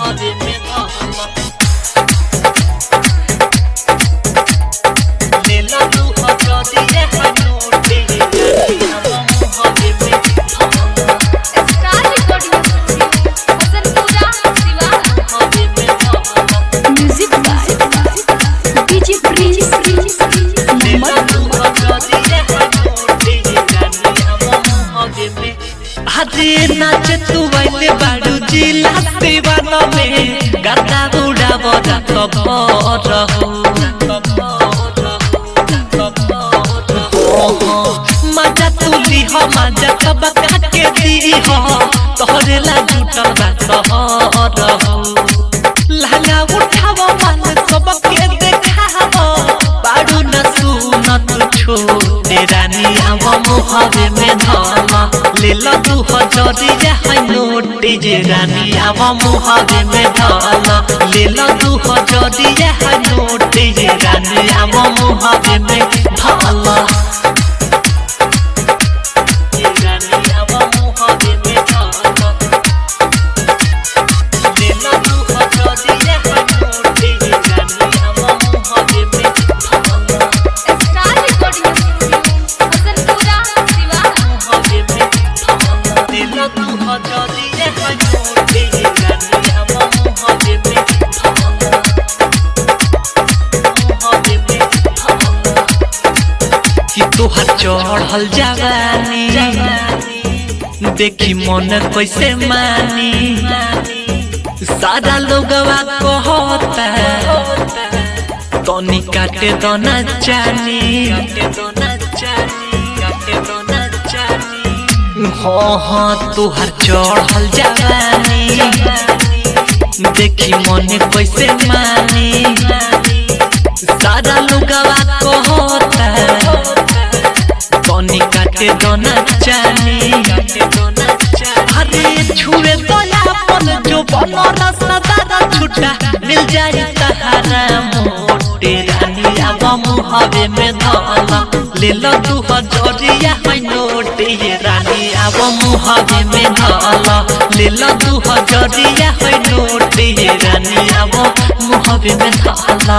मुहावे में धला लेला तू हजरिया हनोटे रानी हम मुहावे में धला star recording studio Hasanpura Siwan मुहावे में धला म्यूजिक बाय डीजे प्रिंस लेला तू हजरिया हनोटे रानी हम मुहावे में अरे नाच तू वैले बाड़ू जिला दीवान में गदा बुढ़ा बड़ा खबर हो मजा तू ली हो मजा तब के दी हो तोहरे ला जुटल बा सहर हो लहंगा उठाव मन सब के देखाव बाड़ू न सुन तू छोटे रानी आव मुहवे में धमा ले लो तू हजरिया है नोटे जे रानी आव मुहवे में धमा ले लो तू हजरिया है नोटे जे रानी आव मुहवे में धमा ये रानी आव मुहवे में धमा ले लो तू हजरिया है नोटे जे रानी आव मुहवे में धमा star recording studio Hasanpura Siwan मुहवे में धमा ले लो तू हजरिया है नोटे जे रानी आव मुहवे में धमा मुहवे में धमा कि तोहर चढ़ल जवानी देखी मन कैसे मानी सारा लोगवा कहता तनी काटे दोना चानी हाँ हाँ तोहर चढ़ल जवानी देखी मन कैसे मानी सारा लोगवा कहता तनी काटे दोना चानी अरे छुए दया पल जो बनो रास्ता दादा छुटा मिल जाए तहारा मोटे रानी अब मुहवे में धला ले लो तू हजरिया है नोटे ये रानी अब मुहवे में धला ले लो तू हजरिया है नोटे ये रानी अब मुहवे में धला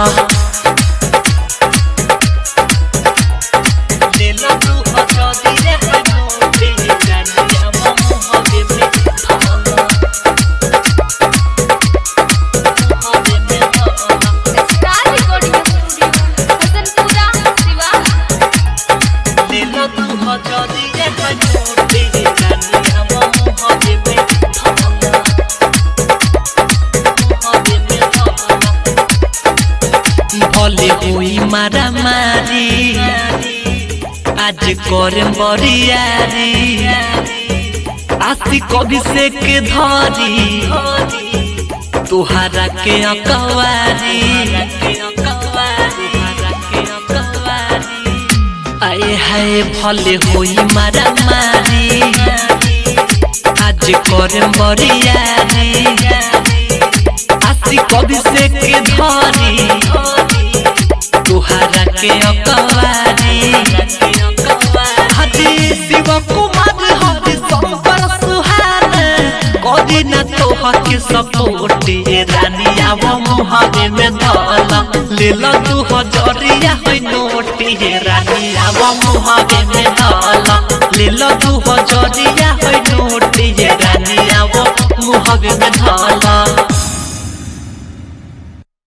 ले लो तू हजरिया है नोटे ये रानी अब मुहवे में धला मुहवे में धला star recording studio Hasanpura Siwan ले लो तू हजरिया है नोटे ये रानी अब मुहवे में धला मुहवे में धला भले होई मारा मारी आज करे बरियारी आसी कभी से के धरी तुहारा के अकवारी आए हाय भले होई मारा मारी आज करे बरियारी आसी कभी से के धरी तुहारा के अकवारी हजी शिव कुमार हजी शंकर सुहान कदी न तोह के सपोर्ट ये रानी आव मुहवे में धला ले लो तू हजरिया है नोट ये रानी आव मुहवे में धला ले लो तू हजरिया है